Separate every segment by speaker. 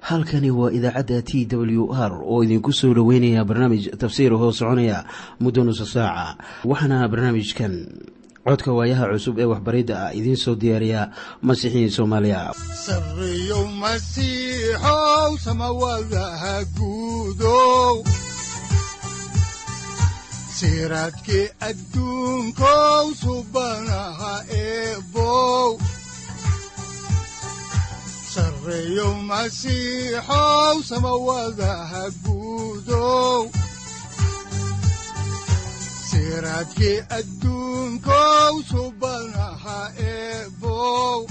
Speaker 1: halkani waa idaacadda t w r oo idinku soo dhoweynaya barnaamij tafsiir hoo soconaya muddo nusa saaca waxaana barnaamijkan codka waayaha cusub ee waxbaridda ah idiin soo diyaariya masiixiin soomaaliya
Speaker 2: sareyow masiixow samawadaha guudow siraadkii adduunkow subanaha eebow sareyow masiixow samawadaha guudow siraadkii adduunkow subanaha eebow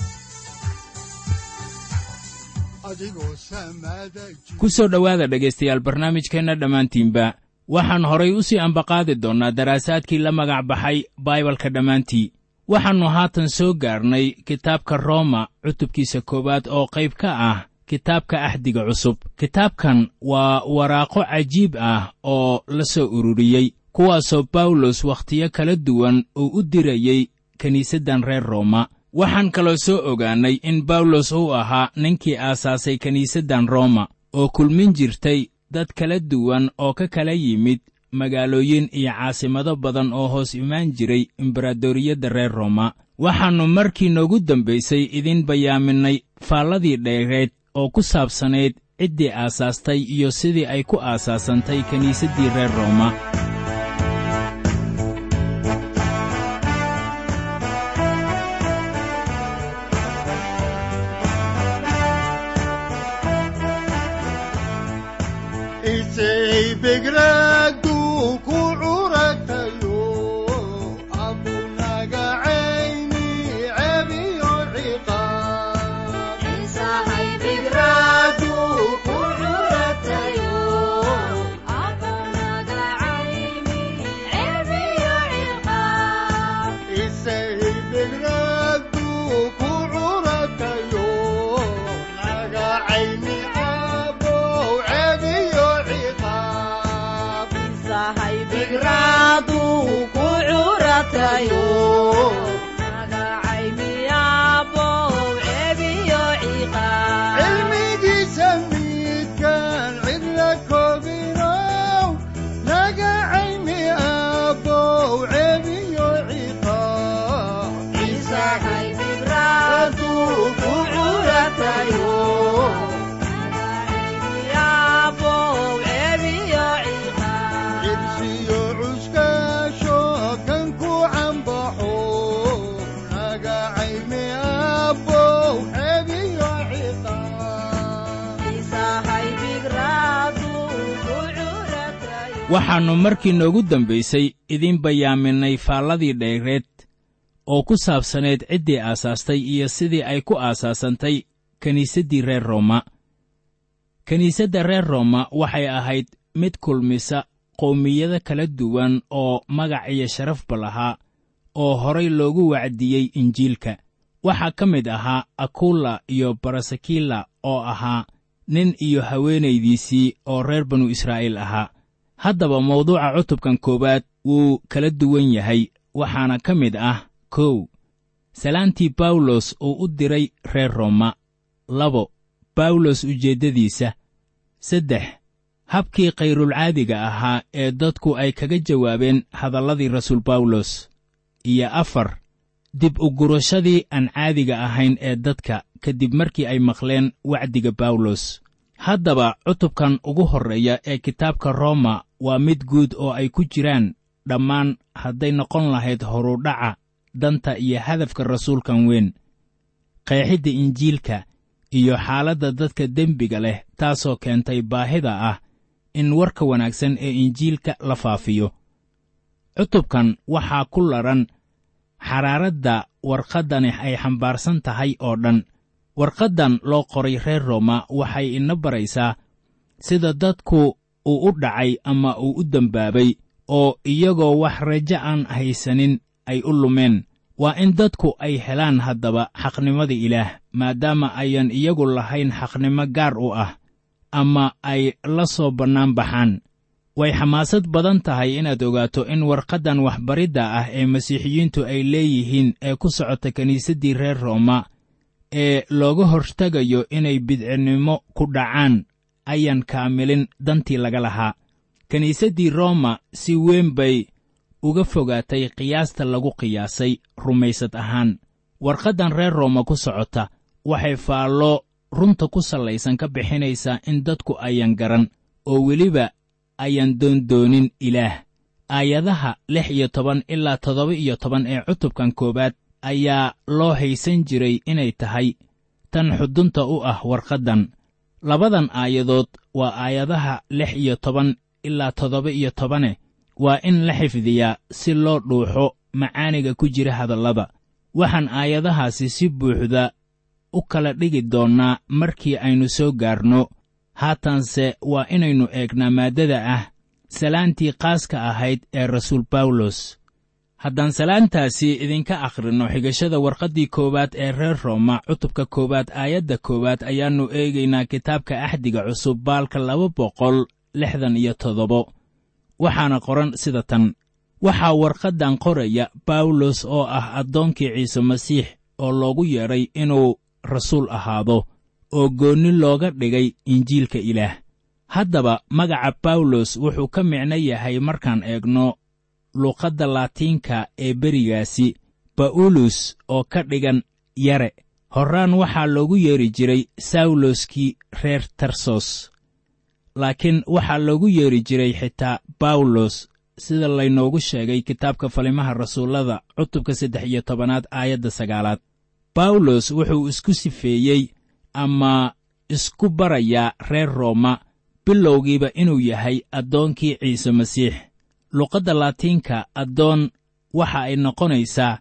Speaker 2: adigoo samada
Speaker 3: ku soo dhowaada dhegaystayaal barnaamijkeenna dhammaantiinba waxaan horay u sii ambaqaadi doonnaa daraasaadkii la magac baxay baibalka dhammaantii waxaannu haatan soo gaarnay kitaabka rooma cutubkiisa koowaad oo qayb ka ah kitaabka axdiga cusub kitaabkan waa waraaqo cajiib ah oo la soo ururiyey kuwaasoo bawlos wakhtiyo kala duwan uu u dirayey kiniisaddan reer rooma waxaan kaloo soo ogaannay in bawlos uu ahaa ninkii aasaasay kiniisaddan rooma oo kulmin jirtay dad kala duwan oo ka kala yimid magaalooyin iyo caasimado badan oo hoos imaan jiray embaradoriyadda reer rooma waxaannu markii noogu dambaysay idiin bayaaminnay faalladii dheereed oo ku saabsanayd ciddii aasaastay iyo sidii ay ku aasaasantay kiniisaddii reer rooma
Speaker 2: begradu ku curatayo abunaga cayni cebiyo ciqaabisaybegradu ku curatayo naga cayni abow cebiyo ciqaab cilmigiisa midkaan cidla koobinow naga cayni abow cebiyo ciqaab ku curatayo cibsiyo cuskaasho kan ku cambaxo naga cayni abow cebiyo ciqaab
Speaker 3: waxaannu markii noogu dambaysay idiin bayaaminnay faalladii dheereed oo ku saabsanayd ciddii aasaastay iyo sidii ay ku aasaasantay kiniisaddii reer rooma kiniisadda reer rooma waxay ahayd mid kulmisa qowmiyado kala duwan oo magac iyo sharafba lahaa oo horay loogu wacdiyey injiilka waxaa ka mid ahaa akulla iyo barasakila oo ahaa nin iyo haweenaydiisii oo reer banu israa'iil ahaa haddaba mawduuca cutubkan koowaad wuu kala duwan yahay waxaana ka mid ah kow salaantii bawlos uu u diray reer rooma labo bawlos ujeeddadiisa saddex habkii kayrulcaadiga ahaa ee dadku ay kaga jawaabeen hadalladii rasuul bawlos iyo afar dib u gurashadii aan caadiga ahayn ee dadka kadib markii ay maqleen wacdiga bawlos haddaba cutubkan ugu horreeya ee kitaabka rooma waa mid guud oo ay ku jiraan dhammaan hadday noqon lahayd horudhaca danta iyo hadafka rasuulkan weyn qeexidda injiilka iyo xaaladda dadka dembiga leh taasoo keentay baahida ah in warka wanaagsan ee injiilka la faafiyo cutubkan waxaa ku ladhan xaraaradda warqaddani ay xambaarsan tahay oo dhan warqaddan loo qoray reer rooma waxay ina baraysaa sida dadku uu u dhacay ama uu u dembaabay oo iyagoo wax rajo aan haysanin ay u lumeen waa in dadku ay helaan haddaba xaqnimada ilaah maadaama ayan iyagu lahayn xaqnimo gaar u ah ama ay la soo bannaan baxaan way xamaasad badan tahay inaad ogaato in warqaddan waxbaridda ah ee masiixiyiintu ay leeyihiin ee ku socota kiniisaddii reer rooma ee looga hortegayo inay bidcinnimo ku dhacaan ayaan kaamilin dantii laga lahaa kiniisaddii rooma si weyn bay uga fogaatay qiyaasta lagu qiyaasay rumaysad ahaan warqaddan reer rooma ku socota waxay faallo runta ku sallaysan ka bixinaysaa in dadku ayan garan oo weliba ayaan doondoonin ilaah aayadaha lix iyo toban ilaa toddoba iyo toban ee cutubkan koowaad ayaa loo haysan jiray inay tahay tan xudunta u ah warqaddan labadan aayadood waa aayadaha lix iyo toban ilaa toddoba iyo tobane waa in la xifdiyaa si loo dhuuxo macaaniga ku jira hadallada waxaan aayadahaasi si buuxda u kala dhigi doonnaa markii aynu soo gaarno haatanse waa inaynu eegnaa maaddada ah salaantii qaaska ahayd ee rasuul bawlos haddaan salaantaasi idinka akhrinno xigashada warqaddii koowaad ee reer rooma cutubka koowaad aayadda koowaad ayaannu eegaynaa kitaabka axdiga cusub baalka laba boqol lixdan iyo toddobo waxaana qoran sida tan waxaa warqaddan qoraya bawlos oo ah addoonkii ciise masiix oo loogu yeedhay inuu rasuul ahaado oo goonni looga dhigay injiilka ilaah haddaba magaca bawlos wuxuu ka micno yahay markaan eegno luuqadda laatiinka ee berigaasi ba'ulus oo ka dhigan yare horraan waxaa loogu yeedhi jiray sawloskii reer tarsos laakiin waxaa loogu yeedhi jiray xitaa bawlos sida laynoogu sheegay kitaabka falimaha rasuullada cutubka saddex iyo tobanaad aayadda sagaalaad bawlos wuxuu isku sifeeyey ama isku barayaa reer rooma bilowgiiba inuu yahay addoonkii ciise masiix luqadda laatiinka addoon waxa ay noqonaysaa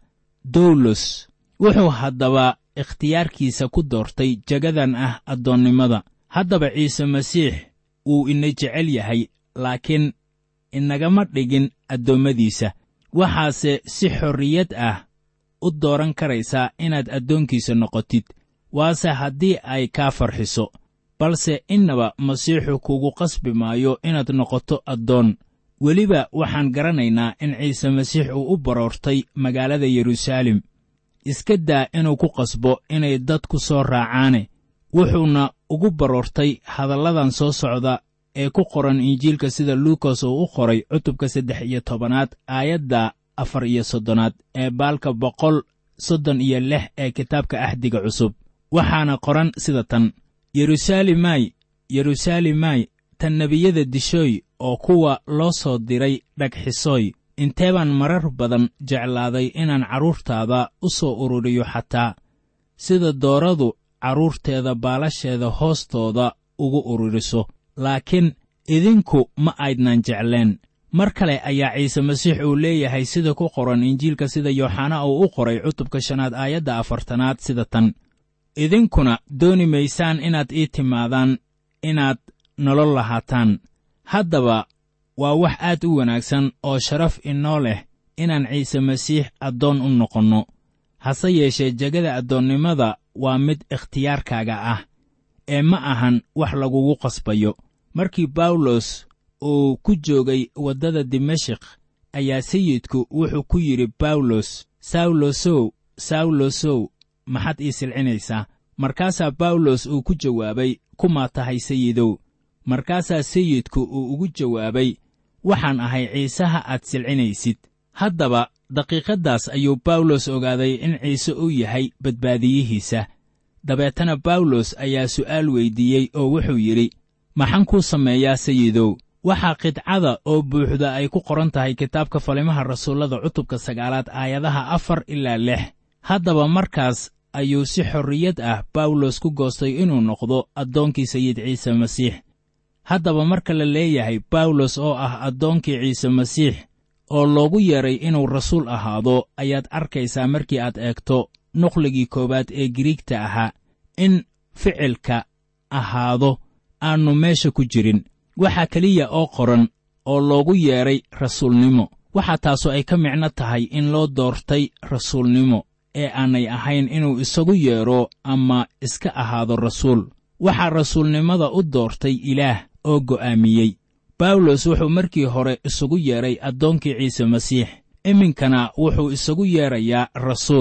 Speaker 3: dawlos wuxuu haddaba ikhtiyaarkiisa ku doortay jagadan ah addoonnimada haddaba ciise masiix wuu ina jecel yahay laakiin inagama dhigin addoommadiisa waxaase si xorriyad ah u dooran karaysaa inaad addoonkiisa noqotid waase haddii ay kaa farxiso balse innaba masiixu kugu qasbi maayo inaad noqoto addoon weliba waxaan garanaynaa in ciise masiix uu u baroortay magaalada yeruusaalem iska daa inuu ku qasbo inay dadku soo raacaane wuxuuna ugu baroortay hadalladan soo socda ee ku qoran injiilka sida luukas uu u qoray cutubka saddex iyo tobanaad aayadda afar iyo soddonaad ee baalka boqol soddon iyo lix ee kitaabka axdiga cusub waxaana qoran sida tan yeruusaalemay yeruusaalemay tan nebiyada dishooy oo kuwa loo soo diray dhagxisooy intee baan marar badan jeclaaday inaan carruurtaada u soo ururiyo xataa sida dooradu carruurteeda baalasheeda hoostooda ugu ururiso laakiin idinku ma aydnan jecleen mar kale ayaa ciise masiix uu leeyahay sida ku qoran injiilka sida yooxana uu u qoray cutubka shanaad aayadda afartanaad sida tan idinkuna dooni maysaan inaad ii timaadaan inaad nolol lahaataan haddaba waa wax aad u wanaagsan oo sharaf inoo leh inaan ciise masiix addoon u noqonno hase yeeshee jegada addoonnimada waa mid ikhtiyaarkaaga ah ee ma ahan wax lagugu qasbayo markii bawlos uu ku joogay waddada dimashik ayaa sayidku wuxuu ku yidhi bawlos sawlosow sawlosow maxaad ii silcinaysaa markaasaa bawlos uu ku jawaabay kumaa tahay sayidow markaasaa sayidku uu ugu jawaabay waxaan ahay ciisaha aad silcinaysid haddaba daqiiqaddaas ayuu bawlos ogaaday in ciise uu yahay badbaadiyihiisa dabeetana bawlos ayaa su'aal weyddiiyey oo wuxuu yidhi maxaan kuu sameeyaa sayidow waxaa qidcada oo buuxda ay ku qoran tahay kitaabka falimaha rasuullada cutubka sagaalaad aayadaha afar ilaa lix haddaba markaas ayuu si xorriyad ah bawlos ku goostay inuu noqdo addoonkii sayid ciise masiix haddaba marka la leeyahay bawlos oo ah addoonkii ciise masiix oo loogu yeedhay inuu rasuul ahaado ayaad arkaysaa markii aad eegto nuqligii koowaad ee giriigta ahaa in ficilka ahaado aannu meesha ku jirin waxaa keliya oo qoran oo loogu yeedhay rasuulnimo waxaa taasu ay ka micno tahay in loo doortay rasuulnimo ee aanay ahayn inuu isagu yeedho ama iska ahaado rasuul waxaa rasuulnimada u doortay ilaah oo go'aamiyey bawlos wuxuu markii hore isugu yeedhay addoonkii ciise masiix iminkana wuxuu isagu yeedrayaa rasuul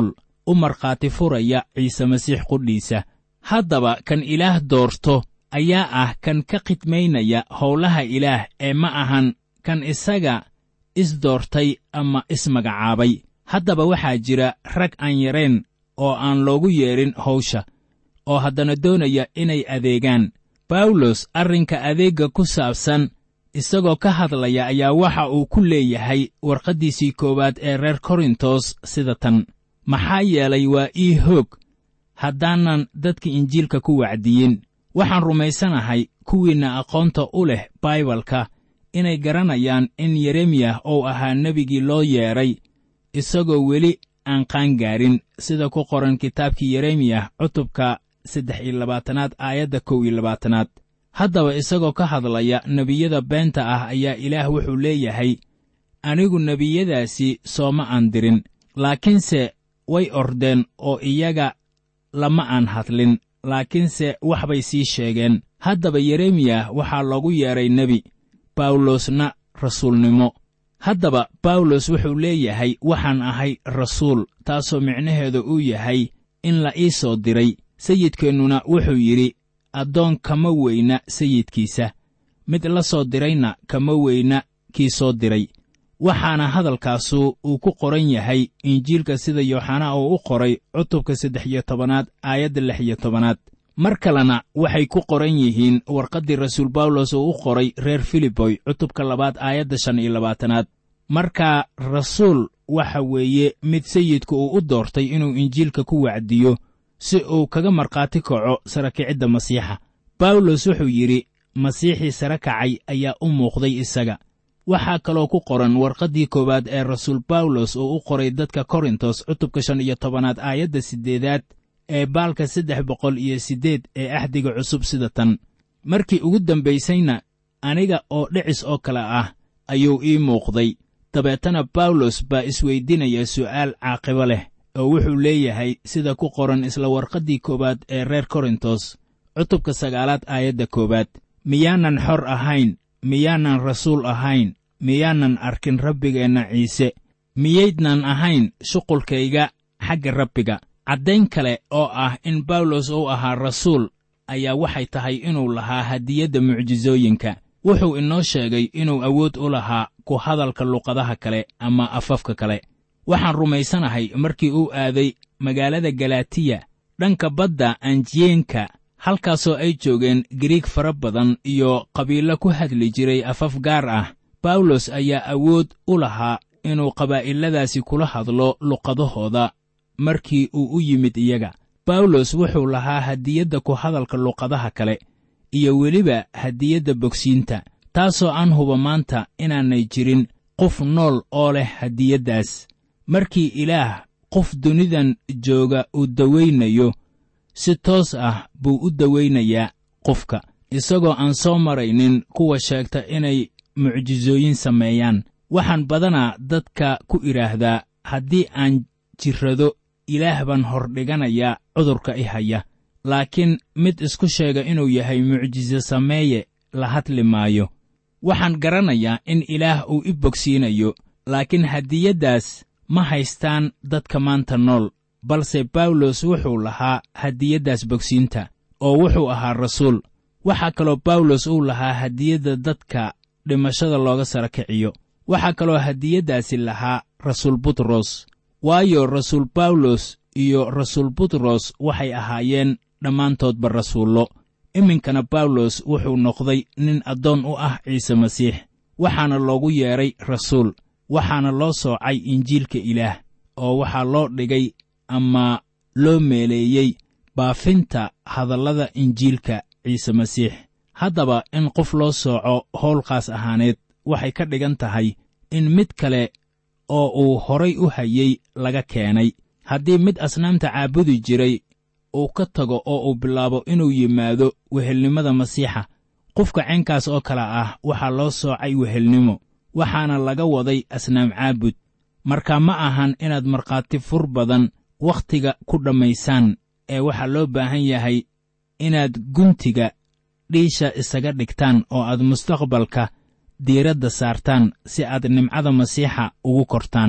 Speaker 3: u markhaati furaya ciise masiix qudhiisa haddaba kan ilaah doorto ayaa ah kan ka khidmaynaya howlaha ilaah ee ma ahan kan isaga isdoortay ama ismagacaabay haddaba waxaa jira rag aan yarayn oo aan loogu yeedhin hawsha oo haddana doonaya inay adeegaan bawlos arrinka adeegga ku saabsan isagoo ka hadlaya ayaa waxa uu ku leeyahay warqaddiisii koowaad ee reer korintos sida tan maxaa yeelay waa ii hoog haddaanan dadka injiilka ku wacdiyin waxaan rumaysanahay kuwiinna aqoonta u leh baibalka inay garanayaan in yeremiyah uu ahaa nebigii loo yeedhay isagoo weli aan qaangaarin sida ku qoran kitaabkii yeremiyah cutubka saddex iyo labaatanaad aayadda kow iyo labaatanaad haddaba isagoo ka hadlaya nebiyada beenta ah ayaa ilaah wuxuu leeyahay anigu nebiyadaasi sooma aan dirin laakiinse way ordeen oo iyaga lama aan hadlin laakiinse wax bay sii sheegeen haddaba yeremiyah waxaa loogu yeedhay nebi bawlosna rasuulnimo haddaba bawlos wuxuu leeyahay waxaan ahay rasuul taasoo micnaheedu uu yahay in la ii soo diray sayidkeennuna wuxuu yidhi addoon kama weyna sayidkiisa mid la soo dirayna kama weyna kii soo diray waxaana hadalkaasu uu ku qoran yahay injiilka sida yooxanaa uu u qoray cutubka saddex iyo tobanaad aayadda lix iyo tobanaad mar kalena waxay ku qoran yihiin warqaddii rasuul bawlos uu u qoray reer filiboy cutubka labaad aayadda shan iyo labaatanaad markaa rasuul waxa weeye mid sayidku uu u doortay inuu injiilka ku wacdiyo si uu kaga markhaati kaco sara kicidda masiixa bawlos wuxuu yidhi masiixii sare kacay ayaa u muuqday isaga waxaa kaloo ku qoran warqaddii koowaad ee rasuul bawlos uu u qoray dadka korintos cutubka shan iyo tobanaad aayadda siddeedaad ee baalka saddex boqol iyo siddeed ee axdiga cusub sida tan markii ugu dambaysayna aniga oo dhicis oo kale ah ayuu ii muuqday dabeetana bawlos baa isweydinaya su'aal caaqibo leh oo wuxuu leeyahay sida ku qoran isla warqaddii koowaad ee reer korintos cutubka sagaalaad aayadda koowaad miyaanan xor ahayn miyaanan rasuul ahayn miyaanan arkin rabbigeenna ciise miyaydnan ahayn shuqulkayga xagga rabbiga caddayn kale oo ah in bawlos uu ahaa rasuul ayaa waxay tahay inuu lahaa hadiyadda mucjisooyinka wuxuu inoo sheegay inuu awood u lahaa ku hadalka luqadaha kale ama afafka kale waxaan rumaysanahay markii uu aaday magaalada galatiya dhanka badda anjiyeenka halkaasoo ay joogeen giriig fara badan iyo qabiilo ku hadli jiray afaf gaar ah bawlos ayaa awood u lahaa inuu qabaa'iladaasi kula hadlo luqadahooda markii uu u yimid iyaga bawlos wuxuu lahaa hadiyadda ku hadalka luqadaha kale iyo weliba hadiyadda bogsiinta taasoo aan huba maanta inaanay jirin qof nool oo leh hadiyaddaas markii ilaah qof dunidan jooga uu dawaynayo si toos ah buu u dawaynayaa qofka isagoo aan soo maraynin kuwa sheegta inay mucjisooyin sameeyaan waxaan badanaa dadka ku idhaahdaa haddii aan jirrado ilaah baan hordhiganayaa cudurka i haya laakiin mid isku sheega inuu yahay mucjiso sameeye la hadli maayo waxaan garanayaa in ilaah uu i bogsiinayo laakiin hadiyaddaas ma haystaan dadka maanta nool balse bawlos wuxuu lahaa hadiyaddaas bogsiinta oo wuxuu ahaa rasuul waxaa kaloo bawlos uu lahaa hadiyadda dadka dhimashada looga sara kiciyo waxaa kaloo hadiyaddaasi lahaa rasuul butros waayo rasuul bawlos iyo rasuul butros waxay ahaayeen dhammaantoodba rasuullo iminkana bawlos wuxuu noqday nin addoon u ah ciise masiix waxaana loogu yeedhay rasuul waxaana loo soocay injiilka ilaah oo waxaa loo dhigay ama loo meeleeyey baafinta hadallada injiilka ciise masiix haddaba in qof loo sooco howlkaas ahaaneed waxay ka dhigan tahay in mid kale oo uu horay u hayey laga keenay haddii mid asnaamta caabudi jiray uu ka tago oo uu bilaabo inuu yimaado wehelnimada masiixa qofka caynkaas oo kale ah waxaa loo soocay wehelnimo waxaana laga waday asnaam caabud marka ma ahan inaad markhaati fur badan wakhtiga ku dhammaysaan ee waxaa loo baahan yahay inaad guntiga dhiisha isaga dhigtaan oo aad mustaqbalka diiradda saartaan si aad nimcada masiixa ugu kortaan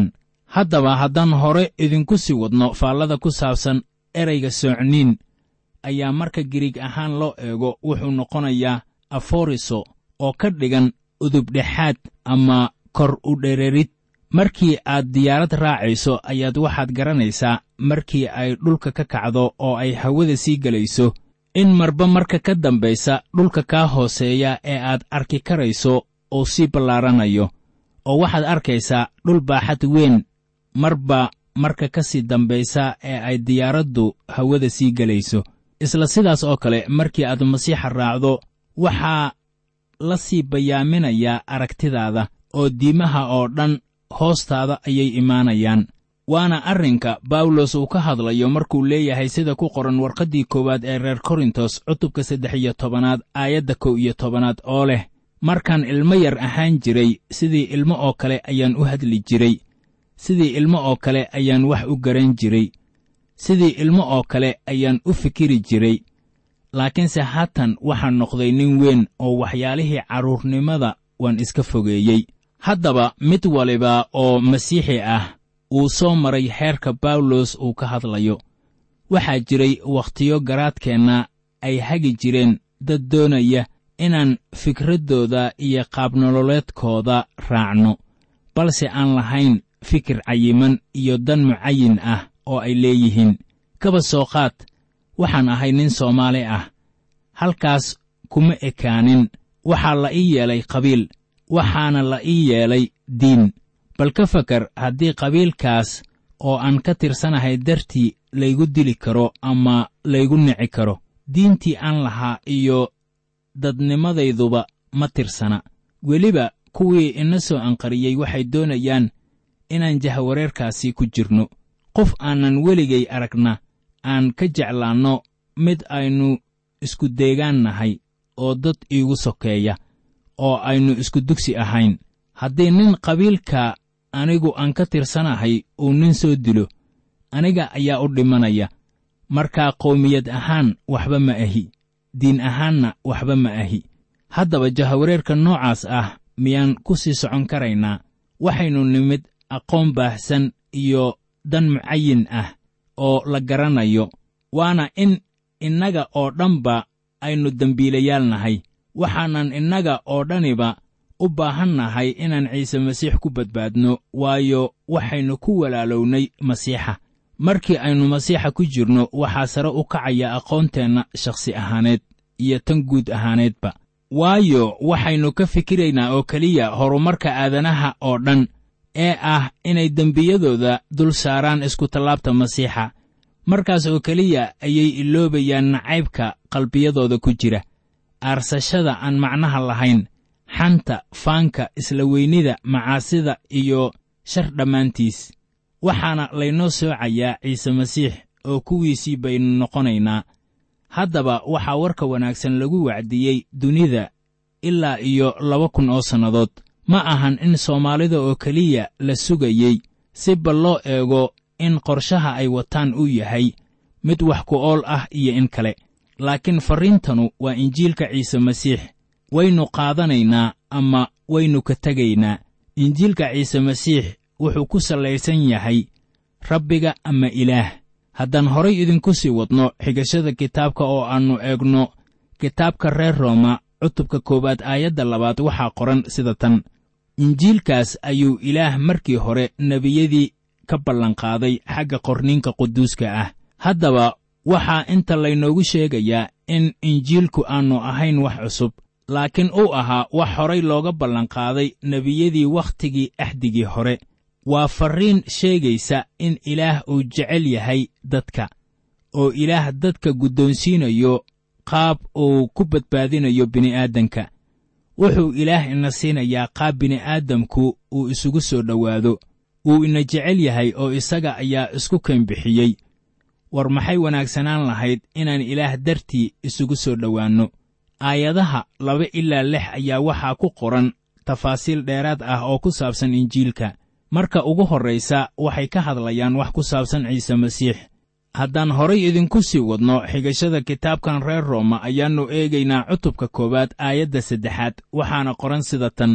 Speaker 3: haddaba haddaan hore idinku sii wadno faallada ku saabsan erayga soocniin ayaa marka giriig ahaan loo eego wuxuu noqonayaa aforiso oo ka dhigan udubdhexaad ama kor u dhererid markii aad diyaarad raacayso ayaad waxaad garanaysaa markii ay dhulka ka kacdo oo ay hawada sii gelayso in marba marka ka dambaysa dhulka kaa hooseeya ee aad arki karayso uu sii ballaaranayo oo waxaad arkaysaa dhul baaxad weyn marba marka ka sii dambaysa ee ay diyaaraddu hawada sii gelayso isla sidaas oo kale markii aad masiixa raacdo waxaa la sii bayaaminayaa aragtidaada oo diimaha oo dhan hoostaada ayay imaanayaan waana arrinka bawlos uu ka hadlayo markuu leeyahay sida ku qoran warqaddii koowaad ee reer korintos cutubka saddex iyo tobanaad aayadda kow iyo tobanaad oo leh markaan ilmo yar ahaan jiray sidii ilmo oo kale ayaan u hadli jiray sidii ilmo oo kale ayaan wax u garan jiray sidii ilmo oo kale ayaan u fikiri jiray laakiinse haatan waxaan noqday nin weyn oo waxyaalihii carruurnimada waan iska fogeeyey haddaba mid waliba oo masiixi ah uu soo maray xeerka bawlos uu ka hadlayo waxaa jiray wakhtiyo garaadkeenna ay hagi jireen dad doonaya inaan fikraddooda iyo qaabnololeedkooda raacno balse aan lahayn fikir cayiman iyo dan mucayin ah oo ay leeyihiin kaba soo qaad waxaan ahay nin soomaali ah halkaas kuma ekaanin waxaa la ii yeelay qabiil waxaana la ii yeelay diin bal ka fakar haddii qabiilkaas oo aan ka tirsanahay dartii laygu dili karo ama laygu nici karo diintii aan lahaa iyo dadnimadayduba ma tirsana weliba kuwii ina soo anqariyey waxay doonayaan inaan jahwareerkaasi ku jirno qof aanan weligay aragna aan ka jeclaanno mid aynu isku deegaan nahay oo dad iigu sokeeya oo aynu isku dugsi ahayn haddii nin qabiilka anigu aan ka tirsanahay uu nin soo dilo aniga ayaa u dhimanaya markaa qowmiyad ahaan waxba ma ahi diin ahaanna waxba ma ahi haddaba jahawareerka noocaas ah miyaan ku sii socon karaynaa waxaynu nimid aqoon baahsan iyo dan mucayin ah oo la garanayo waana in innaga oo dhanba aynu dembiilayaal nahay waxaanan innaga oo dhaniba u baahan nahay inaan ciise masiix ku badbaadno waayo waxaynu ku walaalownay masiixa markii aynu masiixa ku jirno waxaa sare u kacaya aqoonteenna shakhsi ahaaneed iyo tan guud ahaaneedba waayo waxaynu ka fikiraynaa oo keliya horumarka aadanaha oo dhan ee ah inay dembiyadooda dul saaraan iskutallaabta masiixa markaas oo keliya ayay iloobayaan nacaybka qalbiyadooda ku jira aarsashada aan macnaha lahayn xanta faanka isla weynida macaasida iyo shar dhammaantiis waxaana laynoo soocayaa ciise masiix oo kuwiisii baynu noqonaynaa haddaba waxaa warka wanaagsan lagu wacdiyey dunida ilaa iyo laba kun oo sannadood ma ahan in soomaalida oo keliya la sugayey si bal loo eego in qorshaha ay wataan uu yahay mid wax ku ool ah iyo in kale laakiin farriintanu waa injiilka ciise masiix waynu qaadanaynaa ama waynu ka tegaynaa injiilka ciise masiix wuxuu ku sallaysan yahay rabbiga ama ilaah haddaan horay idinku sii wadno xigashada kitaabka oo aannu eegno kitaabka reer rooma cutubka koowaad aayadda labaad waxaa qoran sida tan injiilkaas ayuu ilaah markii hore nebiyadii ka ballanqaaday xagga qorniinka quduuska ah haddaba waxaa inta laynoogu sheegayaa in injiilku aannu ahayn wax cusub laakiin uu ahaa wax horay looga ballanqaaday nebiyadii wakhtigii axdigii hore waa farriin sheegaysa in ilaah uu jecel yahay dadka oo ilaah dadka guddoonsiinayo qaab uu ku badbaadinayo bini'aadanka wuxuu ilaah ina siinayaa qaab bini'aadamku uu isugu soo dhowaado wuu ina jecel yahay oo isaga ayaa isku keenbixiyey war maxay wanaagsanaan lahayd inaan ilaah dartii isugu soo dhowaanno aayadaha laba ilaa lix ayaa waxaa ku qoran tafaasiil dheeraad ah oo ku saabsan injiilka marka ugu horraysa waxay ka hadlayaan wax ku saabsan ciise masiix haddaan horay idinku sii wadno xigashada kitaabkan reer rooma ayaannu eegaynaa cutubka koowaad aayadda saddexaad waxaana qoran sida tan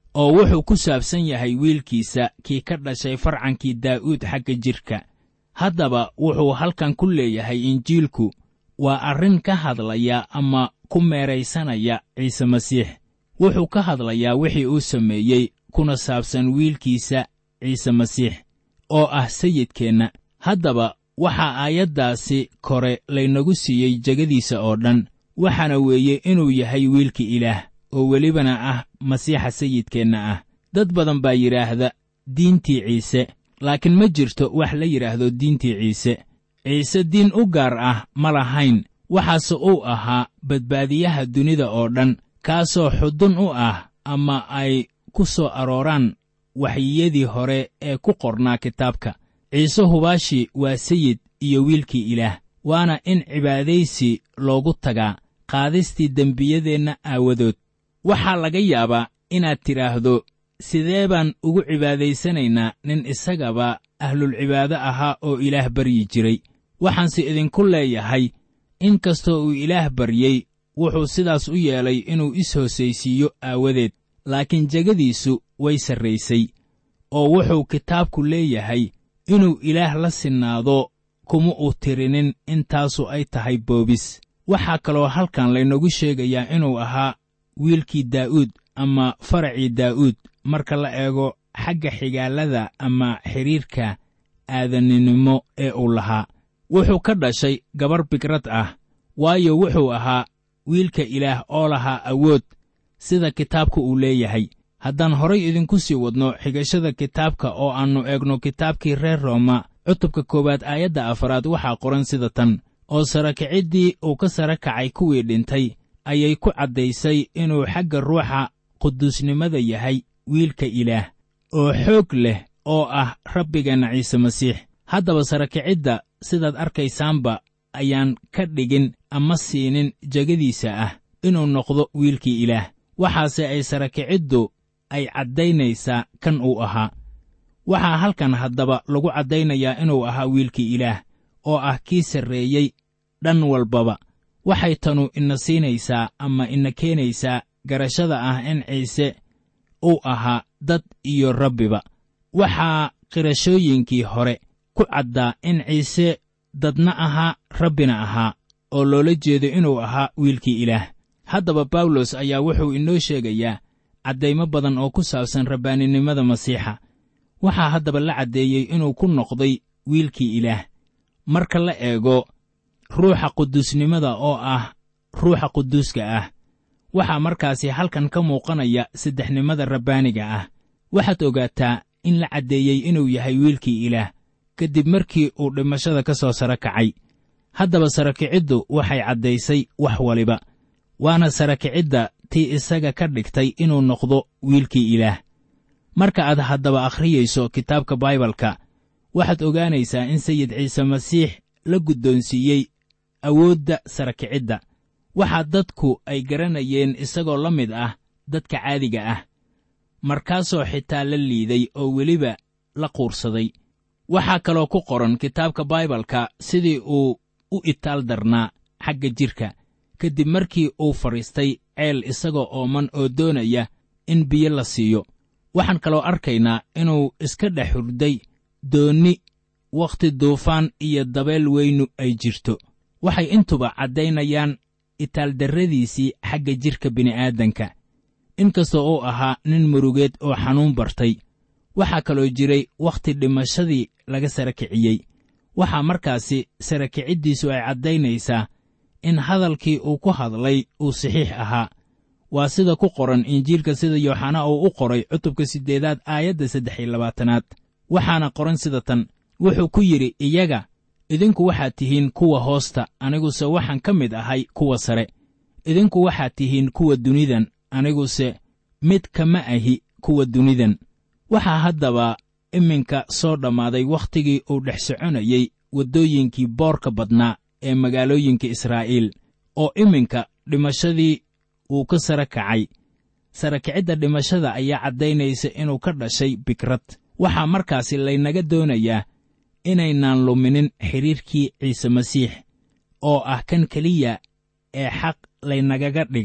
Speaker 3: oo wuxuu ku saabsan yahay wiilkiisa kii ka dhashay farcankii daa'uud xagga jidhka haddaba wuxuu halkan ku leeyahay injiilku waa arrin ka hadlaya ama ku meeraysanaya ciise masiix wuxuu ka hadlayaa wixii uu sameeyey kuna saabsan wiilkiisa ciise masiix oo ah sayidkeenna haddaba waxaa aayaddaasi kore laynagu siiyey jegadiisa oo dhan waxaana weeye inuu yahay wiilka ilaah oo welibana ah masiixa sayidkeenna ah dad badan baa yidhaahda diintii ciise laakiin ma jirto wax la yidhaahdo diintii ciise ciise diin u gaar ah ma lahayn waxaase uu ahaa badbaadiyaha dunida oo dhan kaasoo xudun u ah ama ay ku soo arooraan waxyiyadii hore ee ku qornaa kitaabka ciise hubaashi waa sayid iyo wiilkii ilaah waana in cibaadaysi loogu tagaa qaadistii dembiyadeenna aawadood waxaa laga yaabaa inaad tidhaahdo sidee baan ugu cibaadaysanaynaa nin isagaba ahlulcibaado ahaa oo ilaah baryi jiray waxaanse idinku leeyahay in kastoo uu ilaah baryey wuxuu sidaas u yeelay inuu is-hoosaysiiyo aawadeed laakiin jegadiisu way sarraysay oo wuxuu kitaabku leeyahay inuu ilaah la sinnaado kuma uu tirinin intaasu ay tahay boobis waxaa kaloo halkan laynagu sheegayaa inuu ahaa wiilkii daa'uud ama faracii daa'uud marka la eego xagga xigaalada ama xidhiirka aadaninimo ee uu lahaa wuxuu ka dhashay gabar bigrad ah waayo wuxuu ahaa wiilka ilaah oo lahaa awood sida kitaabka uu leeyahay haddaan horay idinku sii wadno xigashada kitaabka oo aannu eegno kitaabkii reer rooma cutubka koowaad aayadda afaraad waxaa qoran sida tan oo sarakiciddii uu ka sara kacay kuwii dhintay ayay ku caddaysay inuu xagga ruuxa quduusnimada yahay wiilka ilaah oo xoog leh oo ah rabbigeenna ciise masiix haddaba sarakicidda sidaad arkaysaanba ayaan ka dhigin ama siinin jegadiisa ah inuu noqdo wiilkii ilaah waxaase ay sarakiciddu ay caddaynaysaa kan uu ahaa waxaa halkan haddaba lagu caddaynayaa inuu ahaa wiilkii ilaah oo ah kii sarreeyey dhan walbaba waxay tanu ina siinaysaa ama ina keenaysaa garashada ah in ciise uu ahaa dad iyo rabbiba waxaa qirashooyinkii hore ku caddaa in ciise dadna ahaa rabbina ahaa oo loola jeedo inuu ahaa wiilkii ilaah haddaba bawlos ayaa wuxuu inoo sheegayaa caddaymo badan oo ku saabsan rabbaaninimada masiixa waxaa haddaba la caddeeyey inuu ku noqday wiilkii ilaah marka la eego ruuxa quduusnimada oo ah ruuxa quduuska ah waxaa markaasi halkan ka muuqanaya saddexnimada rabbaaniga ah waxaad ogaataa in la caddeeyey inuu yahay wiilkii ilaah kadib markii uu dhimashada ka soo sara kacay haddaba sarakiciddu waxay caddaysay wax waliba waana sarakicidda tii isaga ka dhigtay inuu noqdo wiilkii ilaah marka aad haddaba akhriyayso kitaabka baibalka waxaad ogaanaysaa in sayid ciise masiix la guddoonsiiyey awoodda sarakicidda waxaa dadku ay garanayeen isagoo la mid ah dadka caadiga ah markaasoo xitaa la liiday oo weliba la quursaday waxaa kaloo ku qoran kitaabka baibalka sidii uu u itaal darnaa xagga jidhka kadib markii uu fadhiistay ceel isagoo ooman oo doonaya in biyo la siiyo waxaan kaloo arkaynaa inuu iska dhex hurday doonni wakhti duufaan iyo dabeel weynu ay jirto waxay intuba caddaynayaan itaaldarradiisii xagga jidhka bini'aadanka inkastoo uu ahaa nin murugeed oo xanuun bartay waxaa kaloo jiray wakhti dhimashadii laga sara kiciyey waxaa markaasi sara kiciddiisu ay caddaynaysaa in hadalkii uu ku hadlay uu saxiix ahaa waa sida ku qoran injiilka sida yooxana uu u qoray cutubka siddeedaad aayadda saddex iyo labaatanaad waxaana qoran sida tan wuxuu ku yidhi iyaga idinku waxaad tihiin kuwa hoosta aniguse waxaan ka mid ahay kuwa sare idinku waxaad tihiin kuwa dunidan aniguse mid kama ahi kuwa dunidan waxaa haddaba iminka soo dhammaaday wakhtigii uu dhex soconayey waddooyinkii boorka badnaa ee magaalooyinka israa'iil oo iminka dhimashadii uu ka sara kacay sara kicidda dhimashada ayaa caddaynaysa inuu ka dhashay bikrad waxaa markaasi laynaga doonayaa inaynaan luminin xidhiirkii ciise masiix oo ah kan keliya ee xaq laynagaga dhigay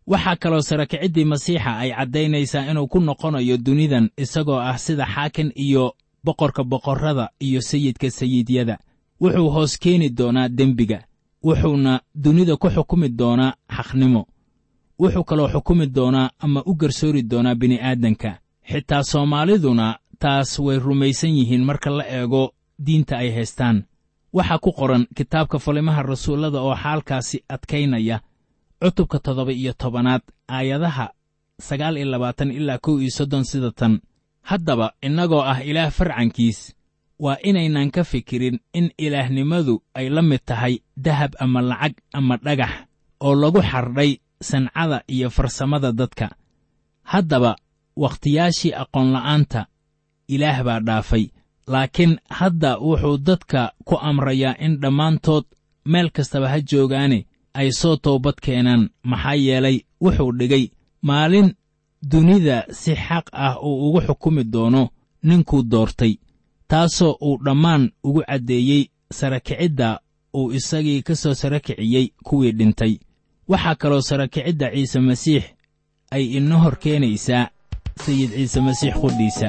Speaker 3: waxaa kaloo sarakiciddii masiixa ay caddaynaysaa inuu ku noqonayo dunidan isagoo ah sida xaakin iyo boqorka boqorrada iyo sayidka sayidyada wuxuu hoos keeni doonaa dembiga wuxuuna dunida ku xukumi doonaa xaqnimo wuxuu kaloo xukumi doonaa ama u garsoori doonaa bini'aadanka xitaa soomaaliduna taas way rumaysan yihiin marka la eego diinta ay haystaan waxaa ku qoran kitaabka falimaha rasuullada oo xaalkaasi adkaynaya cutubka toddoba iyo tobanaad aayadaha sagaal iyo labaatan ilaa kow iyo soddon sida tan haddaba innagoo ah ilaah farcankiis waa inaynan ka fikirin in ilaahnimadu ay la mid tahay dahab ama lacag ama dhagax oo lagu xardhay sancada iyo farsamada dadka haddaba wakhtiyaashii aqoonla'aanta ilaah baa dhaafay laakiin hadda wuxuu dadka ku amrayaa in dhammaantood meel kastaba ha joogaane ay soo toobad keenaan maxaa yeelay wuxuu dhigay maalin dunida si xaq ah uu ugu xukumi doono ninkuu doortay taasoo uu dhammaan ugu caddeeyey sarakicidda uu isagii ka soo sarakiciyey kuwii dhintay waxaa kaloo sarakicidda ciise masiix ay ina hor keenaysaa sayid ciise masiix qudhiisa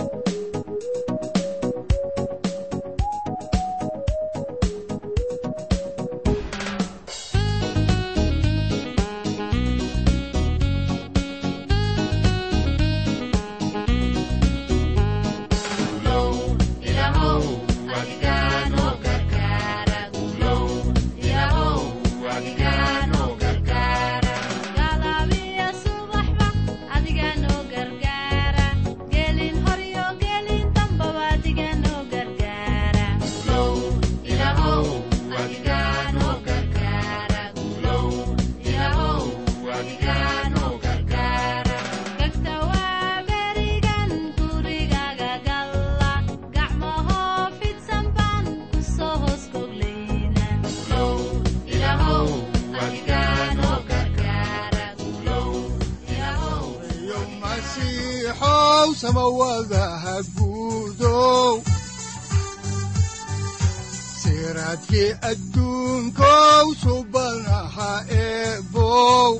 Speaker 2: galabiya subaxba adiga noo gargaara gelin horyo gelin dambaba adiga noo gargaara gagta waa berigan gurigaga galla gacmahoo fidsan baan ku soo hoos goglayna
Speaker 4: yo masiixow samawadaha guudow siraadkii adduunkow subanaha eebow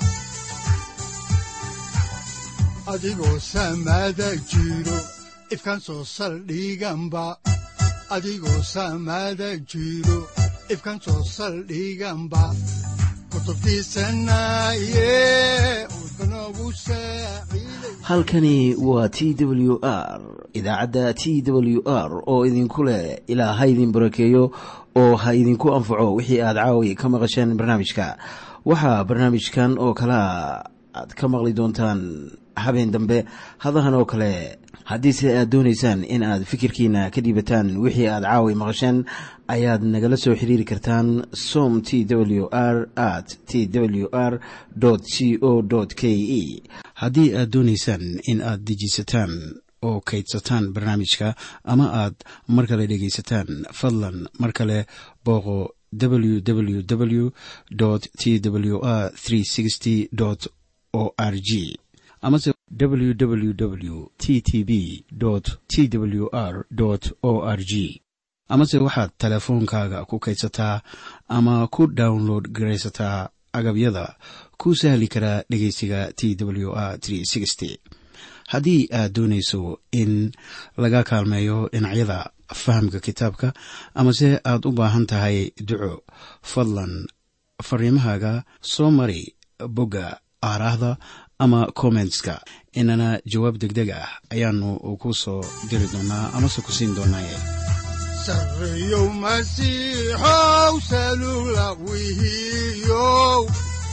Speaker 4: adigoo samada jiro ifkan soo saldhiganba adigoo samada jiro ifkan soo saldhiganba kutubtiisanaye udbanogu saaciiday
Speaker 1: halkani waa t w r idaacadda t w r oo idinku leh ilaa ha idin barakeeyo oo ha idinku anfaco wixii aad caawi ka maqasheen barnaamijka waxaa barnaamijkan oo kalea aad ka maqli doontaan habeen dambe hadahan oo kale haddiise aad doonaysaan in aad fikirkiina ka dhiibataan wixii aad caawi maqasheen ayaad nagala soo xiriiri kartaan som t w r at t w r c o k e haddii aad doonaysaan in aad dejiisataan oo kaydsataan barnaamijka ama aad mar kale dhegaysataan fadlan mar kale booqo www t w r o r g amase www t t b t w r o r g amase waxaad teleefoonkaaga ku kaydsataa ama ku download garaysataa agabyada ku sahli karaa dhegeysiga t w r haddii aad doonayso in laga kaalmeeyo dhinacyada fahamka kitaabka amase aad u baahan tahay duco fadlan fariimahaaga soo mari bogga aaraahda ama kommentska inana jawaab degdeg ah ayaanu ku soo diri doonaa amase ku siin doonaaye
Speaker 4: sarreyow masiixow salula wihiyow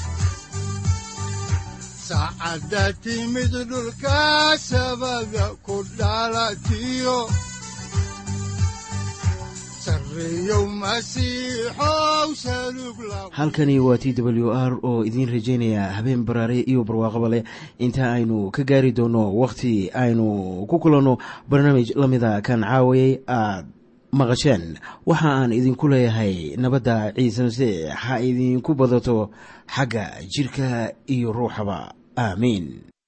Speaker 4: saacadda timid dhulka sabada ku dhalatiyo sarreyow masiixow salug la
Speaker 1: halkani waa t w r oo idiin rajaynaya habeen baraare iyo barwaaqaba leh inta aynu ka gaari doono wakhti aynu ku kulanno barnaamij la mida kan caawayay aad maqasheen waxa aan idinku leeyahay nabadda ciise masiix ha idinku badato xagga jidhka iyo ruuxaba aamiin